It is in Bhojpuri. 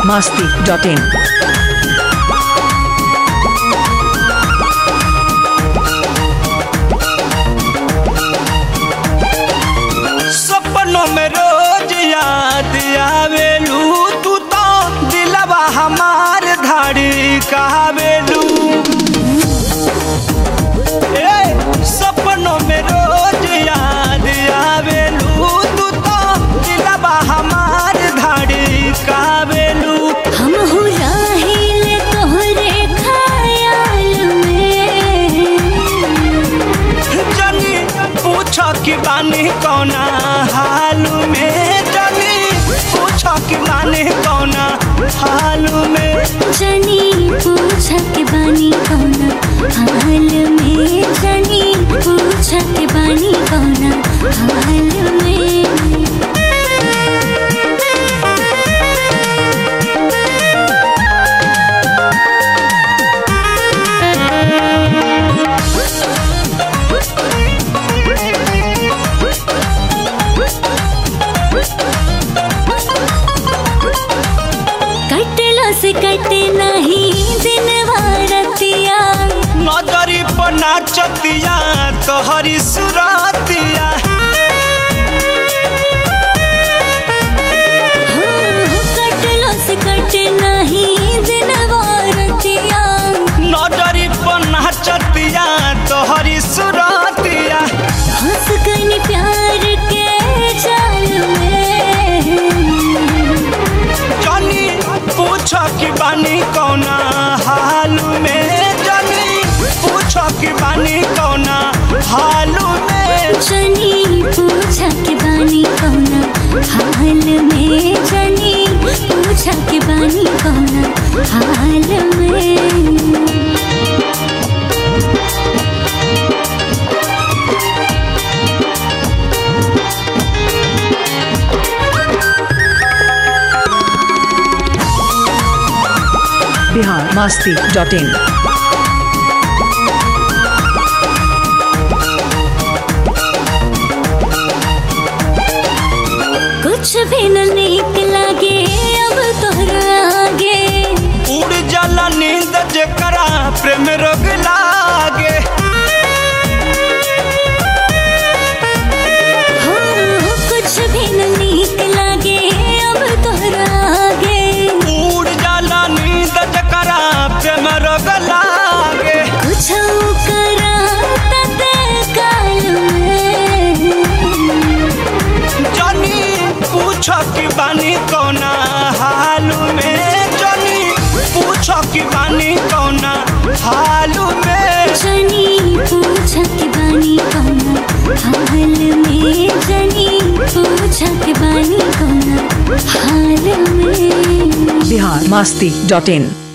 masti.in. सपनों में रोज याद आवेलू तू तो दिलवा हमार धाड़ी कहावेलू ए, सपनों में रोज याद आवेलू तू तो दिलवा हमार धाड़ी कहावेलू हम हो राहिल तोहरे ख्याल में जनी पूछ कि बानी कौना हाल में जनी पूछ कि बानी कौना हाल में जनी पूछा के बानी कौना हाल में जनी पूछा के बानी कौना हाल में कटला से कटे नहीं दिन भारतिया नजरी पर नाचतिया तोहरी सुरतिया हो कटला से कटे नहीं दिन भारतिया नजरी पर नाचतिया तोहरी सुरतिया हंस गनी प्यार के जाल में जनी पूछ कि बानी कौना हाल में जनी पूछ कि बानी कौना हाल में जनी पूछा के बानी कौना हाल में जनी पूछा के बानी कौना हाल में Bihar masti.in. कुछ भी न नीक लागे अब तोहरा आगे उड़ जाला नींद जेकरा प्रेम रोग लागे हो कुछ भी न नीक लागे अब तोहरा आगे उड़ जाला नींद जेकरा प्रेम रोग लागे कुछ करा तते काल में जनी पूछ कि बानी कौना हाल में जनी पूछ कि बानी कौना हाल में जनी पूछा के बानी कौना हाल में जनी पूछा के बानी कौना हाल में Bihar masti.in.